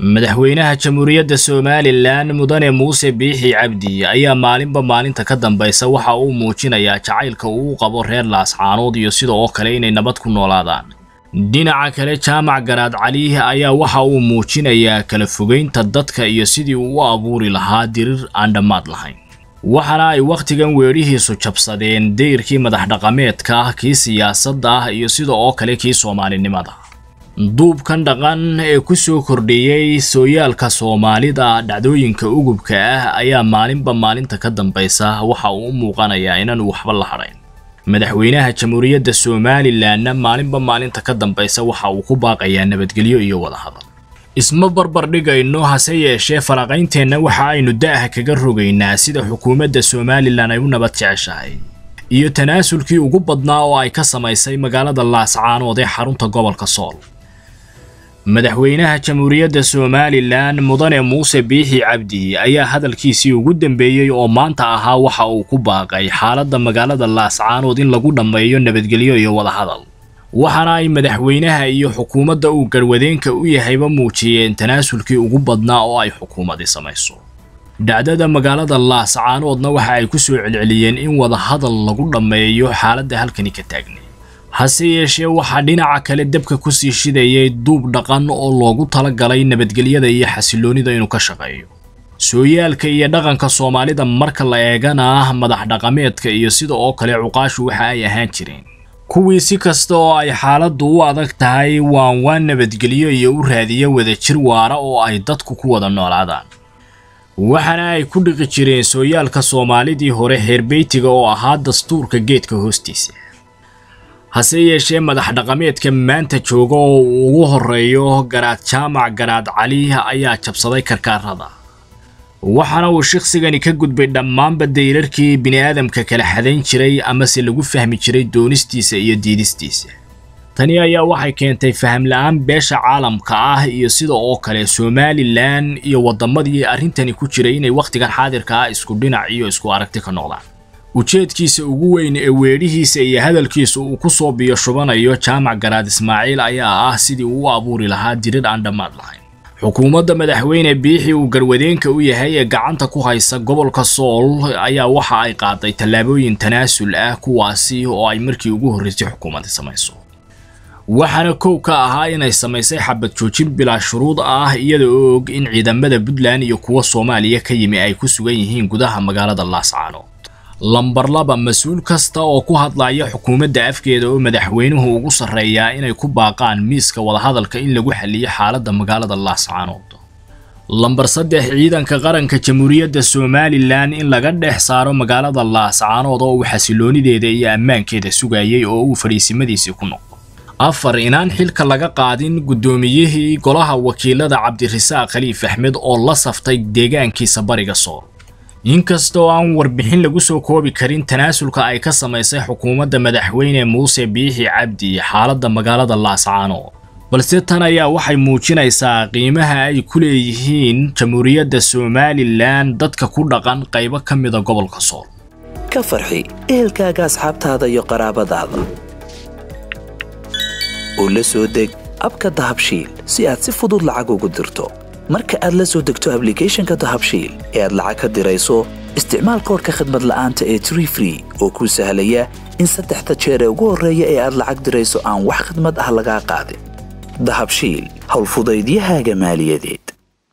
madaxweynaha jamhuuriyadda somalilan mudane muuse biixi cabdi ayaa maalinba maalinta ka dambaysa waxa uu muujinayaa jacaylka uu qabo reer laascaanood iyo sida oo kale inay nabad ku noolaadaan dhinaca kale jaamac garaad cali ayaa waxa uu muujinayaa kala fogeynta dadka iyo sidii uu u abuuri lahaa dirir aan dhammaad lahayn waxaana ay wakhtigan weedhihiisu jabsadeen dayrkii madax dhaqameedka kii siyaasadda ah iyo sida oo kale kii soomaalinimada duubkan dhaqan ee ku soo kordhiyey sooyaalka soomaalida dhacdooyinka ugubka ah ayaa maalinba maalinta ka dambaysa waxa uu u muuqanayaa inaanu waxba la hadhayn madaxweynaha jamhuuriyadda somalilanna maalinba maalinta ka dambaysa waxa uu ku baaqayaa nabadgelyo iyo wadahadal isma barbar dhigayno hase yeeshee faraqaynteenna waxa aynu da'ah kaga rogaynaa sida xukuumadda somalilan ay u nabad jeceshahay iyo tanaasulkii ugu badnaa oo ay ka samaysay magaalada laascaanood ee xarunta gobolka sool madaxweynaha jamhuuriyadda somalilan mudane muuse biixi cabdi ayaa hadalkiisii ugu dambeeyey oo maanta ahaa waxa uu ku baaqay xaaladda magaalada laascaanood in lagu dhammeeyo nabadgelyo iyo wadahadal waxaana ay madaxweynaha iyo xukuumadda uu garwadeenka u yahayba muujiyeen tanaasulkii ugu badnaa oo ay xukuumadi samayso dhacdada magaalada laascaanoodna waxa ay ku soo celceliyeen in wadahadal lagu dhammeeyo xaaladda halkani ka taagnay hase yeeshee waxaa dhinaca kale dabka kusii shidayay duub dhaqan oo loogu talagalay nabadgelyada iyo xasiloonida inuu ka shaqeeyo sooyaalka iyo dhaqanka soomaalida marka la eegana madax dhaqameedka iyo sida oo kale cuqaashu waxa ay ahaan jireen kuwii si kasta oo ay xaaladdu u adag tahay waan waan nabadgelyo iyo u raadiya wadajir waara oo ay dadku ku wada noolaadaan waxaana ay ku dhiqi jireen sooyaalka soomaalidii hore heerbeytiga oo ahaa dastuurka geedka hoostiisa hase yeeshee madax dhaqameedka maanta jooga oo uu ugu horeeyo garaad jaamac garaad cali ayaa jabsaday karkaarada waxaana uu shaqsigani ka gudbay dhammaanba dayrarkii bini'aadamka kala xadayn jiray amase lagu fahmi jiray doonistiisa iyo diidistiisa tani ayaa waxay keentay faham la-aan beesha caalamka ah iyo sida oo kale somalilan iyo waddamadii arrintani ku jiray inay wakhtigan xaadirka ah isku dhinac iyo isku aragti ka noqdaan ujeedkiisa ugu weyn ee weedhihiisa iyo hadalkiisa uu ku soo biyo shubanayo jaamac garaad ismaaciil ayaa ah sidii uu u abuuri lahaa dirir aan dhammaad lahayn xukuumadda madaxweyne biixi uu garwadeenka u yahay ee gacanta ku haysa gobolka sool ayaa waxa ay qaaday tallaabooyin tanaasul ah kuwaasi oo ay markii ugu horreysay xukuumadda samayso waxaana kow ka ahaa inay samaysay xabad joojin bilaa shuruud ah iyada oo og in ciidamada puntland iyo kuwa soomaaliya ka yimi ay ku sugan yihiin gudaha magaalada laascaanood lambar laba mas-uul kasta oo ku hadlaya xukuumadda afkeeda oo madaxweynuhu ugu sarreeyaa inay ku baaqaan miiska wadahadalka in lagu xaliyo xaaladda magaalada laascaanood lambar saddex ciidanka qaranka jamhuuriyadda somalilan in laga dhex saaro magaalada laascaanood oo uu xasiloonideeda iyo ammaankeeda sugayay oo uu fadhiisimadiisii ku noqdo afar inaan xilka laga qaadin guddoomiyihii golaha wakiilada cabdirasaaq khaliif axmed oo la saftay deegaankiisa bariga sool inkastoo aan warbixin lagu soo koobi karin tanaasulka ay ka samaysay xukuumadda madaxweyne muuse biixi cabdi xaaladda magaalada laascaanood balse tan ayaa waxay muujinaysaa qiimaha ay ku leeyihiin jamhuuriyadda somalilan dadka ku dhaqan qaybo ka mida gobolka sool ka farxi ehelkaaga asxaabtaada iyo qaraabadaada oo la soo deg abka dahabshiil si aad si fudud lacag ugu dirto marka aad la soo degto ablicathonka dahabshiil ee aad lacag ka dirayso isticmaal koorka khadmad la'aanta ee tree free oo kuu sahlaya in saddexda jeer ee ugu horreeya ee aad lacag dirayso aan wax khadmad ah lagaa qaadin dahabshiil howlfudaydiyahaaga maaliyadeed